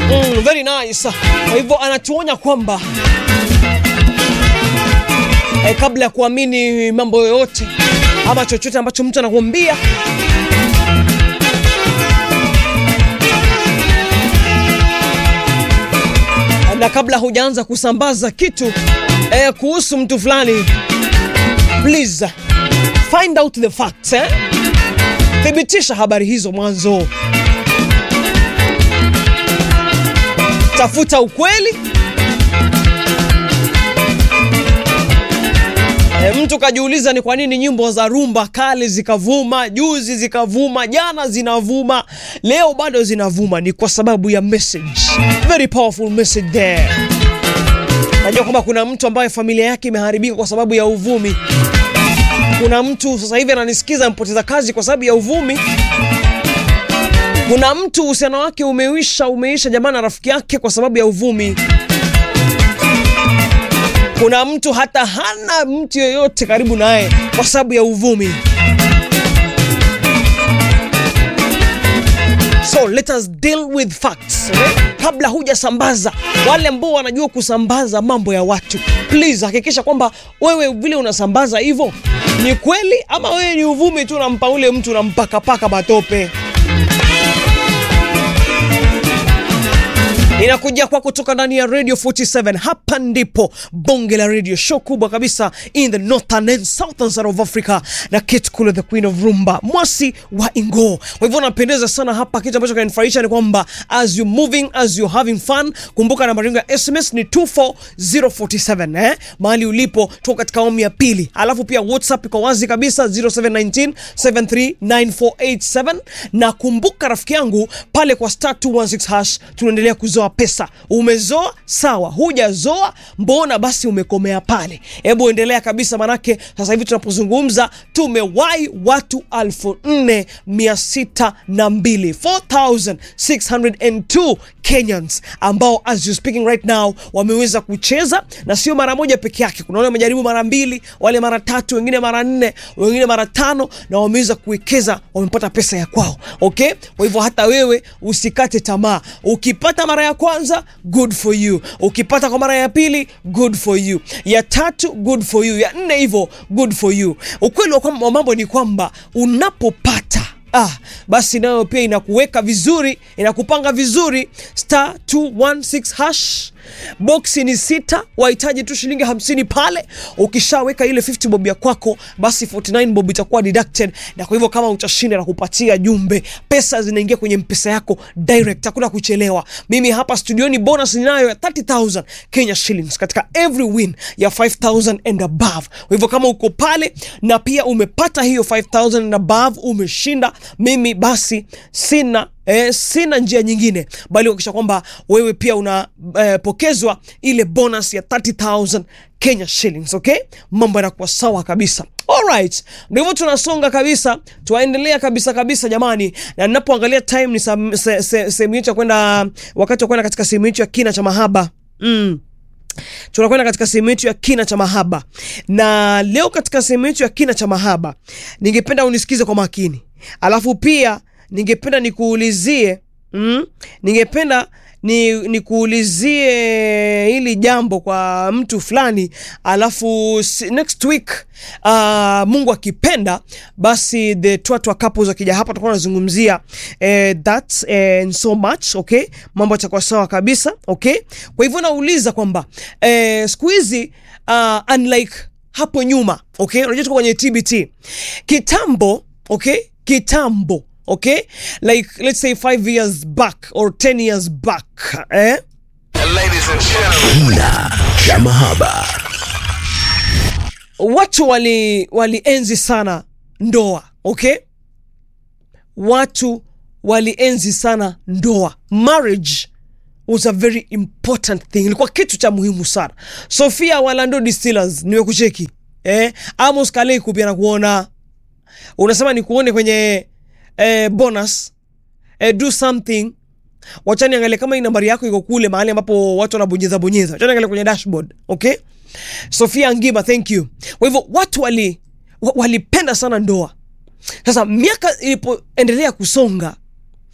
Mm, very nice. Kwa hivyo anatuonya kwamba eh, kabla ya kuamini mambo yoyote ama chochote ambacho mtu anakuambia na kabla hujaanza kusambaza kitu eh, kuhusu mtu fulani, please find out the facts eh? Thibitisha habari hizo mwanzo, tafuta ukweli. E, mtu kajiuliza ni kwa nini nyimbo za rumba kale zikavuma, juzi zikavuma, jana zinavuma, leo bado zinavuma. Ni kwa sababu ya message, very powerful message there. Najua kwamba kuna mtu ambaye familia yake imeharibika kwa sababu ya uvumi. Kuna mtu sasa hivi ananisikiza mpoteza kazi kwa sababu ya uvumi. Kuna mtu uhusiano wake umeisha, umeisha jamaa na rafiki yake kwa sababu ya uvumi. Kuna mtu hata hana mtu yoyote karibu naye kwa sababu ya uvumi. So let us deal with facts okay? Kabla hujasambaza, wale ambao wanajua kusambaza mambo ya watu, please hakikisha kwamba wewe vile unasambaza hivyo ni kweli, ama wewe ni uvumi tu, unampa ule mtu unampakapaka matope. inakuja kwa kutoka ndani ya Radio 47. Hapa ndipo bonge la radio show kubwa kabisa in the northern and southern side of Africa, na Kate Kule, the queen of rumba, mwasi wa Ingo. Kwa hivyo napendeza sana hapa. Kitu ambacho kinanifurahisha ni kwamba as you moving as you having fun, kumbuka nambari yangu ya SMS ni 24047 eh, mahali ulipo, tuko katika awamu ya pili, alafu pia WhatsApp iko wazi kabisa 0719 739487 na kumbuka rafiki yangu pale kwa star 216 hash tunaendelea kuzoa pesa. Umezoa sawa, hujazoa mbona basi umekomea pale? Hebu endelea kabisa, manake sasa hivi tunapozungumza tumewahi watu elfu nne mia sita na mbili 4602 Kenyans ambao as you speaking right now wameweza kucheza, na sio mara moja peke yake. Kuna wale wamejaribu mara mbili, wale mara tatu, wengine mara nne, wengine mara tano, na wameweza kuwekeza, wamepata pesa ya kwao. Okay, kwa hivyo hata wewe usikate tamaa. Ukipata mara ya kwanza good for you, ukipata kwa mara ya pili good for you, ya tatu good for you, ya nne hivyo good for you. Ukweli wa kwamba- wa mambo ni kwamba unapopata Ah, basi nayo pia inakuweka vizuri, inakupanga vizuri. Star 216 hash boksi ni sita, wahitaji tu shilingi hamsini pale. Ukishaweka ile 50 bob ya kwako, basi 49 bob itakuwa deducted, na kwa hivyo kama utashinda na kupatia jumbe, pesa zinaingia kwenye mpesa yako direct, hakuna kuchelewa. Mimi hapa studioni bonus ninayo ya 30000 Kenya shillings katika every win ya 5000 and above. Kwa hivyo kama uko pale na pia umepata hiyo 5000 and above, umeshinda, mimi basi sina Eh, sina njia nyingine bali kuhakikisha kwamba wewe pia unapokezwa ile bonus ya 30000 Kenya shillings. Okay, mambo yanakuwa sawa kabisa. Alright, ndio hivyo tunasonga kabisa, tuwaendelea kabisa kabisa jamani, na ninapoangalia time ni sam- se- se- sehemu yetu ya kwenda, wakati wa kwenda katika sehemu yetu ya kina cha mahaba mm tunakwenda katika sehemu yetu ya kina cha mahaba, na leo katika sehemu yetu ya kina cha mahaba ningependa unisikize kwa makini, alafu pia ningependa nikuulizie mm, ningependa ni nikuulizie hili jambo kwa mtu fulani, alafu si- next week uh, Mungu akipenda, basi the twatwa couples wakija hapa tutakuwa tunazungumzia eh, that eh, and so much okay, mambo yatakuwa sawa kabisa okay. Kwa hivyo nauliza kwamba eh, siku hizi uh, unlike hapo nyuma okay, unajua tuko kwenye TBT kitambo okay, kitambo okay, like let's say 5 years back or 10 years back eh? Ladies and gentlemen. Kina cha mahaba. watu wali walienzi sana ndoa okay watu walienzi sana ndoa marriage was a very important thing ilikuwa kitu cha muhimu sana sofia walando distillers niwekucheki eh? amos kaleiku pia nakuona unasema nikuone kwenye eh, bonus eh, do something wacha niangalie kama hii nambari yako iko kule mahali ambapo watu wanabonyeza bonyeza wacha niangalie kwenye dashboard okay sofia ngima thank you kwa hivyo watu wali wa- walipenda sana ndoa sasa miaka ilipoendelea kusonga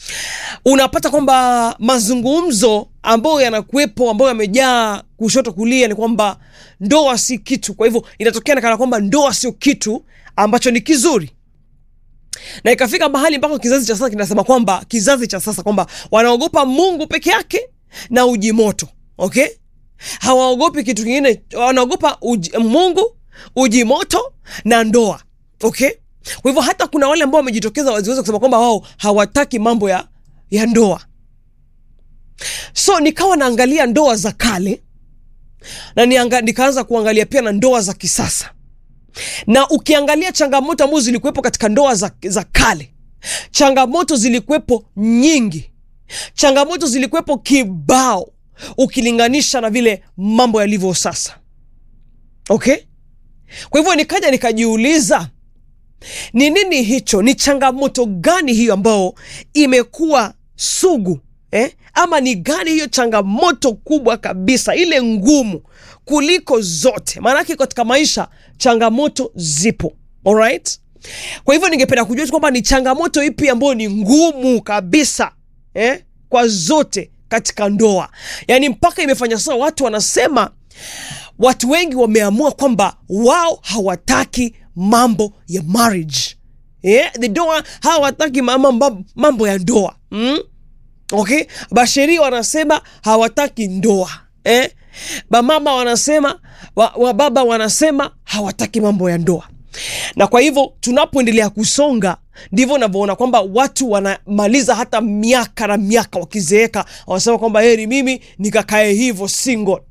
unapata kwamba mazungumzo ambayo yanakuwepo ambayo yamejaa kushoto kulia ni kwamba ndoa si kitu kwa hivyo inatokea nakana kwamba ndoa sio kitu ambacho ni kizuri na ikafika mahali mpaka kizazi cha sasa kinasema kwamba kizazi cha sasa kwamba wanaogopa mungu peke yake na uji moto okay hawaogopi kitu kingine wanaogopa uji, mungu uji moto na ndoa okay kwa hivyo hata kuna wale ambao wamejitokeza waziweza kusema kwamba wao hawataki mambo ya, ya ndoa so nikawa naangalia ndoa za kale na nianga, nikaanza kuangalia pia na ndoa za kisasa na ukiangalia changamoto ambazo zilikuwepo katika ndoa za, za kale changamoto zilikuwepo nyingi changamoto zilikuwepo kibao ukilinganisha na vile mambo yalivyo sasa okay kwa hivyo nikaja nikajiuliza ni nini hicho ni changamoto gani hiyo ambayo imekuwa sugu eh? ama ni gani hiyo changamoto kubwa kabisa ile ngumu kuliko zote maanake katika maisha changamoto zipo alright kwa hivyo ningependa kujua tu kwamba ni changamoto ipi ambayo ni ngumu kabisa eh? kwa zote katika ndoa yaani mpaka imefanya sasa watu wanasema watu wengi wameamua kwamba wao hawataki mambo ya marriage yeah? the doa hawataki mambo, mambo ya ndoa mm? okay basheria wanasema hawataki ndoa eh? bamama wanasema wa, wa baba wanasema hawataki mambo ya ndoa na kwa hivyo tunapoendelea kusonga ndivyo unavyoona kwamba watu wanamaliza hata miaka na miaka wakizeeka wanasema kwamba heri mimi nikakae hivyo single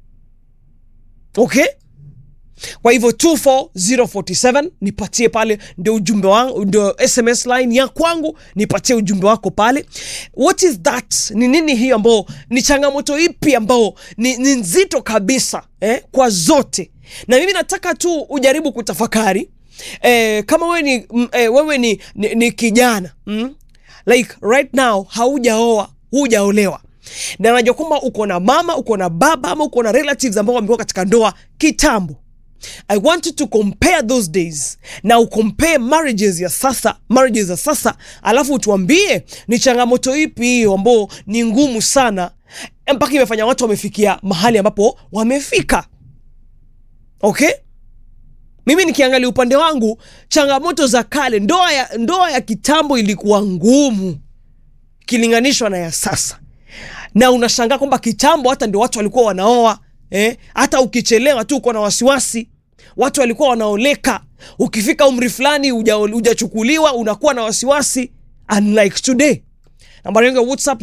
okay kwa hivyo 24047 nipatie pale ndio ujumbe wangu ndio sms line ya kwangu nipatie ujumbe wako pale what is that ni nini hiyo ambao ni changamoto ipi ambao ni, ni nzito kabisa eh, kwa zote na mimi nataka tu ujaribu kutafakari eh, kama wewe ni, mm, eh, wewe ni, ni, ni kijana mm? like right now haujaoa hujaolewa na najua kwamba uko na mama uko na baba ama uko na relatives ambao wamekuwa katika ndoa kitambo i want you to compare those days na ucompare marriages ya sasa marriages za sasa alafu utuambie ni changamoto ipi hiyo ambao ni ngumu sana mpaka imefanya watu wamefikia mahali ambapo wamefika okay mimi nikiangalia upande wangu changamoto za kale ndoa ya, ndoa ya kitambo ilikuwa ngumu ikilinganishwa na ya sasa na unashangaa kwamba kitambo hata ndio watu walikuwa wanaoa eh? hata ukichelewa tu uko na wasiwasi watu walikuwa wanaoleka ukifika umri fulani hujachukuliwa unakuwa na wasiwasi unlike today nambari yangu ya whatsapp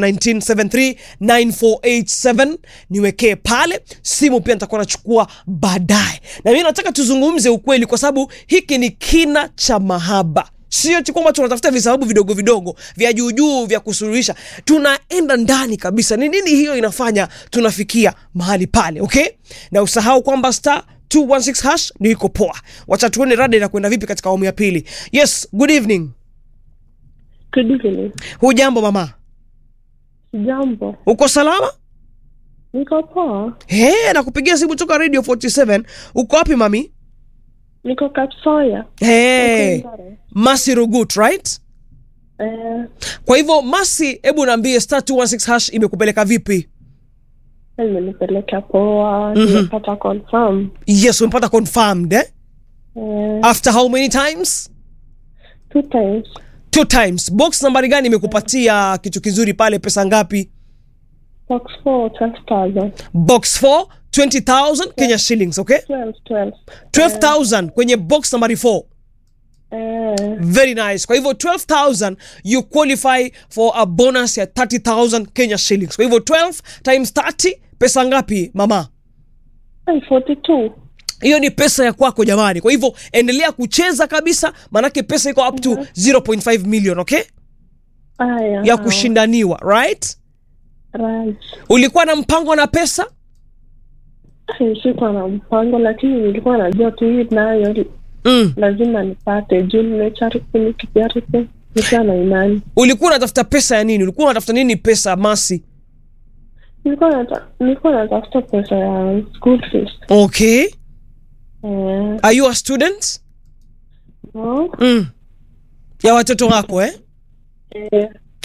0719739487 niwekee pale simu pia nitakuwa nachukua baadaye na mimi nataka tuzungumze ukweli kwa sababu hiki ni kina cha mahaba sio tu kwamba tunatafuta visababu vidogo vidogo vya juujuu vya kusuluhisha tunaenda ndani kabisa ni nini hiyo inafanya tunafikia mahali pale okay na usahau kwamba star 216 hash ndio iko poa wacha tuone rada inakwenda vipi katika awamu ya pili yes good evening Good evening. hujambo mama Jambo. uko salama Niko poa. He, nakupigia simu toka radio 47 uko wapi mami Niko Kapsoya. He, Niko Ngare. masi rugut right Eh, kwa hivyo masi hebu naambie star 216 hash imekupeleka vipi imenipeleka poa. Nimepata confirm. yes umepata confirmed eh? Eh, after how many times two times. two times box nambari gani imekupatia kitu kizuri pale pesa ngapi Box 4, 12,000. box 4 20000 kenya shillings okay 12, 12. 12000 kwenye box nambari 4 Eh, very nice kwa hivyo 12000 you qualify for a bonus ya 30000 kenya shillings kwa hivyo 12 times 30 pesa ngapi mama eh, 42. hiyo ni pesa ya kwako jamani kwa hivyo endelea kucheza kabisa manake pesa iko up to 0.5 million okay Aya. ya kushindaniwa right Right. ulikuwa na mpango na pesa Eh, Sikuwa na mpango lakini nilikuwa najua tu hii nayo mm. lazima nipate juu nimecharipu nikijaripu nikiwa na imani. ulikuwa unatafuta pesa ya nini ulikuwa unatafuta nini pesa masi Nilikuwa nata- nilikuwa natafuta pesa ya school fees. okay Eh, are you a student no. mm. ya watoto wako eh? Eh,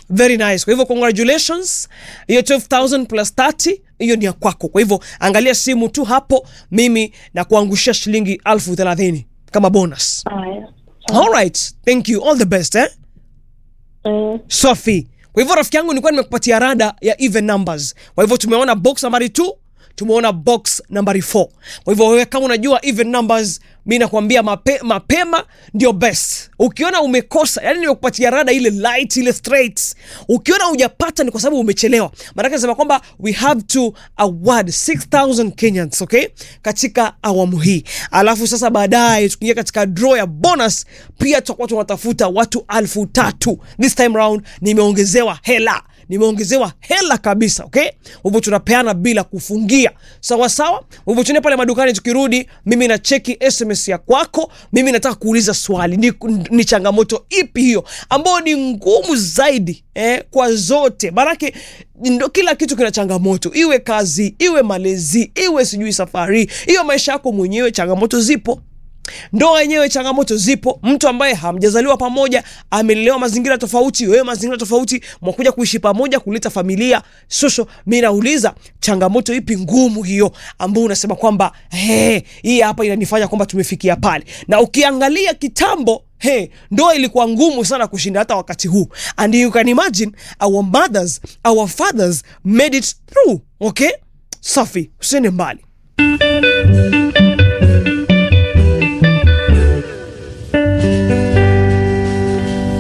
very nice kwa hivyo congratulations hiyo 12000 plus 30 hiyo ni ya kwako kwa hivyo angalia simu tu hapo mimi na kuangushia shilingi elfu thelathini kama bonus Haya. alright thank you all the best eh? Eh, safi kwa hivyo rafiki yangu nilikuwa nimekupatia rada ya even numbers kwa hivyo tumeona box nambari 2 tumeona box nambari 4 kwa hivyo wewe kama unajua even numbers mi nakwambia mape, mapema ndio best ukiona umekosa yani nimekupatia rada ile light ile straight ukiona hujapata ni kwa sababu umechelewa maanake nasema kwamba we have to award 6000 kenyans okay katika awamu hii alafu sasa baadaye tukiingia katika draw ya bonus pia tutakuwa tunatafuta watu alfu tatu this time round nimeongezewa hela nimeongezewa hela kabisa okay hivyo tunapeana bila kufungia sawa sawa hivyo tuende pale madukani tukirudi mimi na cheki sms ya kwako mimi nataka kuuliza swali ni, ni changamoto ipi hiyo ambayo ni ngumu zaidi eh, kwa zote maanake ndo kila kitu kina changamoto iwe kazi iwe malezi iwe sijui safari iwe maisha yako mwenyewe changamoto zipo ndoa yenyewe changamoto zipo mtu ambaye hamjazaliwa pamoja amelelewa mazingira tofauti wewe mazingira tofauti mwakuja kuishi pamoja kuleta familia sosho mi nauliza changamoto ipi ngumu hiyo ambao unasema kwamba "He, hii hapa inanifanya kwamba tumefikia pale na ukiangalia kitambo Hey, ndoa ilikuwa ngumu sana kushinda hata wakati huu and you can imagine our mothers our fathers made it through okay safi usiende mbali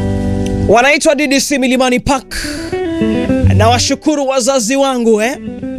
wanaitwa DDC Milimani Park. Na washukuru wazazi wangu eh?